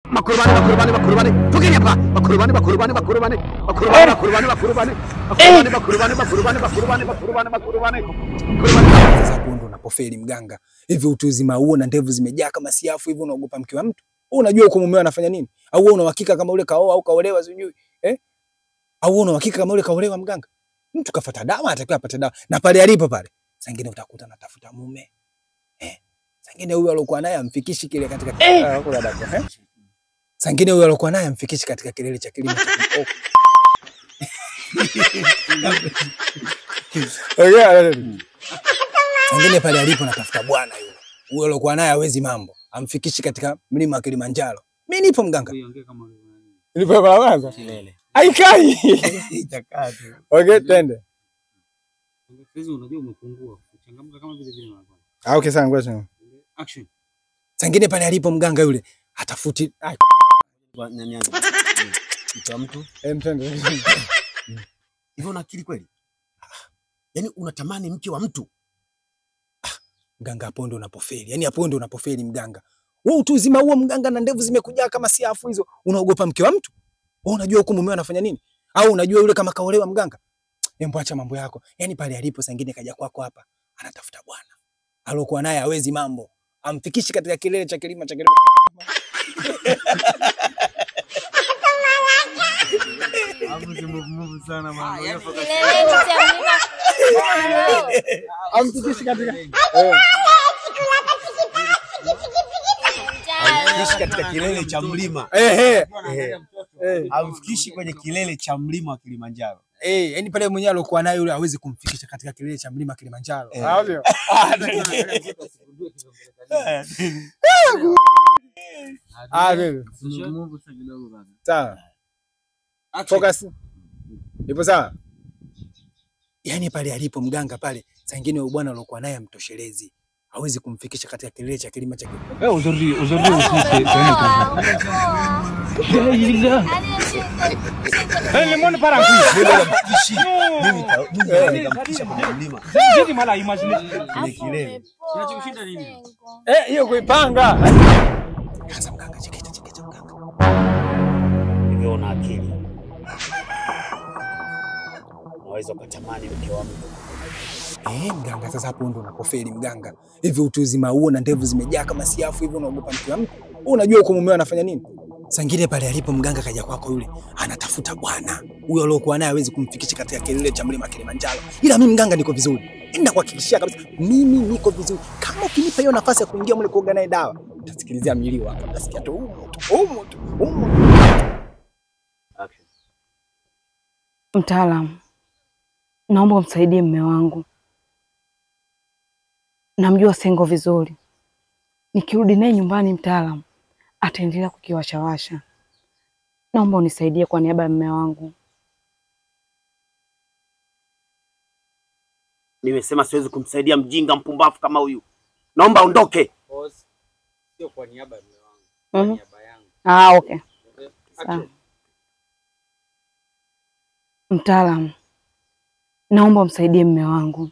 Makurubani, makurubani, makurubani. Tokeni hapa. Makurubani, makurubani, makurubani. Makurubani, makurubani, makurubani. Makurubani, makurubani, makurubani, makurubani, makurubani, makurubani. Makurubani. Sasa hapo ndo unapofeli mganga. Hivi utu uzima huo na ndevu zimejaa kama siafu hivi unaogopa mke wa mtu? Wewe unajua uko mumeo anafanya nini? Au wewe una uhakika kama ule kaoa au kaolewa sijui? Eh? Au wewe una uhakika kama ule kaolewa mganga? Mtu kafuata dawa anatakiwa apate dawa. Na pale alipo pale. Sangine utakuta anatafuta mume. Eh? Sangine huyo alokuwa naye amfikishi kile katika eh. kuna dada, eh? Sangine huyo alokuwa naye amfikishi katika kilele cha kilimo cha kikoko. Okay, Sangine pale alipo natafuta bwana yule. Huyo alokuwa naye hawezi mambo. Amfikishi katika mlima wa Kilimanjaro. Mimi nipo mganga. Nilipo kwa kwanza. Kilele. Haikai. Itakaa tu. Okay, twende. Sasa unajua umepungua. Changamka kama vile vile mwanzo. Ah, okay, sawa ngoja. Action. Sangine pale alipo mganga yule hatafuti ah, Kwa- na- nianze. Mke wa mtu em, twende. hivyo una akili kweli? Yaani unatamani mke wa mtu? Mganga hapo ndo unapofeli. Yaani hapo ndo unapofeli mganga. Wewe utu uzima huo mganga na ndevu zimekujaa kama siafu hizo. Unaogopa mke wa mtu? Wewe unajua huko mumeo anafanya nini? Au unajua yule kama kaolewa mganga? Embo acha mambo yako. Yaani pale alipo sangine kaja kwako hapa anatafuta bwana. Alokuwa naye hawezi mambo. Amfikishi katika kilele cha kilima cha kilima. Kileleni cha mlima Amfikishi katika Amfikishi katika kilele cha mlima. eh eh. Eh, Eh. Amfikishi kwenye kilele cha mlima wa Kilimanjaro. Eh, yani pale mwenyewe alokuwa naye yule hawezi kumfikisha katika kilele cha mlima Kilimanjaro. Eh. Ah, ndio. Ah, ndio. Sawa. Focus. Ipo sawa? Yaani pale alipo mganga pale, saa ingine huyo bwana alokuwa naye amtoshelezi. Hawezi kumfikisha katika kilele cha kilima cha kilima. Eh, aujourd'hui, aujourd'hui aussi c'est c'est un Allez, Eh, le monde part en couille. Mimi namfikishi. Mimi ta- mimi naweza nikamfikisha kwenye mlima. J'ai du mal à imaginer. Kwenye kilele. Kinachokushinda nini? Eh, hiyo kuipanga. Sasa mganga cheketa cheketa mganga. Hivyo una akili. Unaweza ukatamani mke wa mtu. Eh, mganga sasa hapo ndo unapofeli mganga. Hivi utu uzima huo na ndevu zimejaa kama siafu hivi unaogopa mke wa mtu? Wewe unajua uko mumeo anafanya nini? Sangine pale alipo mganga kaja kwako yule anatafuta bwana. Huyo aliokuwa naye hawezi kumfikisha katika kilele cha mlima Kilimanjaro. Ila mimi mganga niko vizuri. Enda kuhakikishia kabisa mimi niko vizuri. Kama ukinipa hiyo nafasi ya kuingia mle kuoga naye dawa, utasikilizia milio hapa. Utasikia tu humo tu, humo tu, humo tu. Action. Mtaalamu, naomba umsaidie mme wangu. Namjua Sengo vizuri. Nikirudi naye nyumbani, mtaalamu ataendelea kukiwashawasha. Naomba unisaidie kwa niaba ya mme wangu. Nimesema siwezi kumsaidia mjinga mpumbavu kama huyu. Naomba ondoke. Sio kwa niaba ya mume wangu, kwa Mhm. niaba yangu. Ah, okay. Sawa. Action. Mtaalamu, naomba umsaidie mme wangu.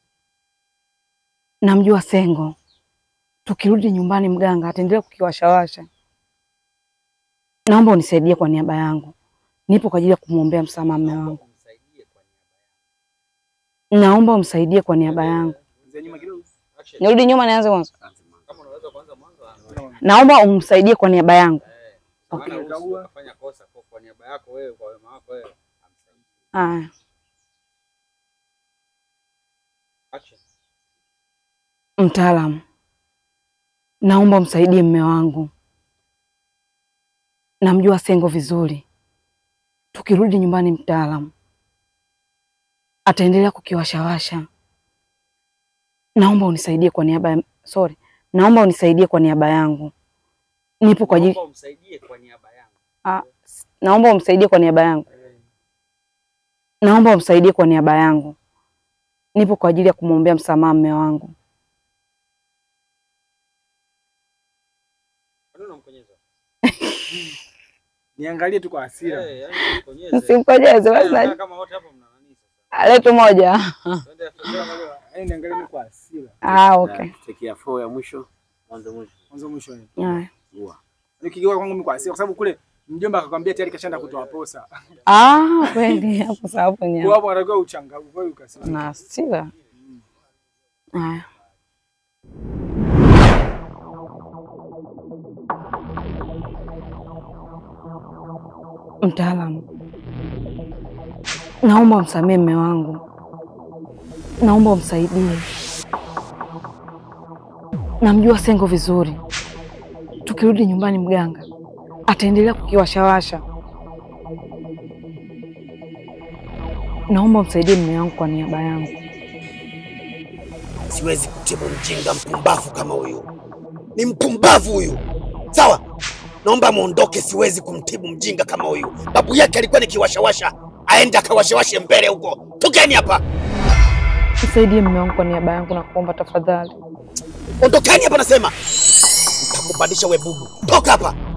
Namjua Sengo. Tukirudi nyumbani, mganga ataendelea kukiwashawasha. Naomba unisaidie kwa niaba yangu. Nipo kwa ajili ya kumwombea msamaha mme wangu. Msaidie kwa niaba Naomba umsaidie kwa niaba yangu. yangu. Action. Nirudi nyuma, nianze mwanzo. Kama unaweza kuanza mwanzo. anza. Naomba umsaidie kwa niaba yangu. Maana usije ukafanya kosa kwa kwa niaba yako wewe, kwa wema wako wewe. Amsaidie. Aya. Action. Mtaalamu, naomba umsaidie mme wangu. Namjua Sengo vizuri. Tukirudi nyumbani, mtaalamu ataendelea kukiwashawasha. Naomba unisaidie kwa niaba ya sorry, naomba unisaidie kwa niaba yangu. Nipo kwa ajili Naomba umsaidie kwa niaba yangu. ah, s- naomba umsaidie kwa niaba yangu. Naomba umsaidie kwa niaba yangu. Nipo kwa ajili ya kumwombea msamaha mme wangu. Kwa nini unamkonyeza? Niangalie tu kwa hasira. Eh, yaani unikonyeze. Msimkojeze basi, Kaa na- Kama wote hapa mna nani sasa? letu moja. Twende twende Yaani niangalie tu kwa hasira. Ah, okay. Take ya four ya mwisho. Mwanzo mwisho. Mwanzo mwisho. Haya. Ua. Nikigeuka kwangu mimi kwa hasira kwa sababu kule mjomba akakwambia tayari kashaenda kutoa posa. Ah, kweli hapo sawa hapo Kwa nyama. hapo anatakiwa uchangamke, kwa hiyo ukasema. Na hasira. Haya. Mtaalamu, naomba umsamehe mme wangu, naomba umsaidie. Namjua Sengo vizuri, tukirudi nyumbani mganga ataendelea kukiwashawasha. Naomba umsaidie mme wangu kwa niaba yangu. Siwezi kutibu mjinga mpumbavu kama huyu. Ni mpumbavu huyu. Sawa, naomba muondoke. Siwezi kumtibu mjinga kama huyu. Babu yake alikuwa ni kiwashawasha, aende akawashawashe mbele huko. Tokeni hapa, Msaidie mme wangu kwa niaba yangu na kuomba tafadhali. ondokeni hapa, nasema. Nitakubadilisha we bubu. Toka hapa.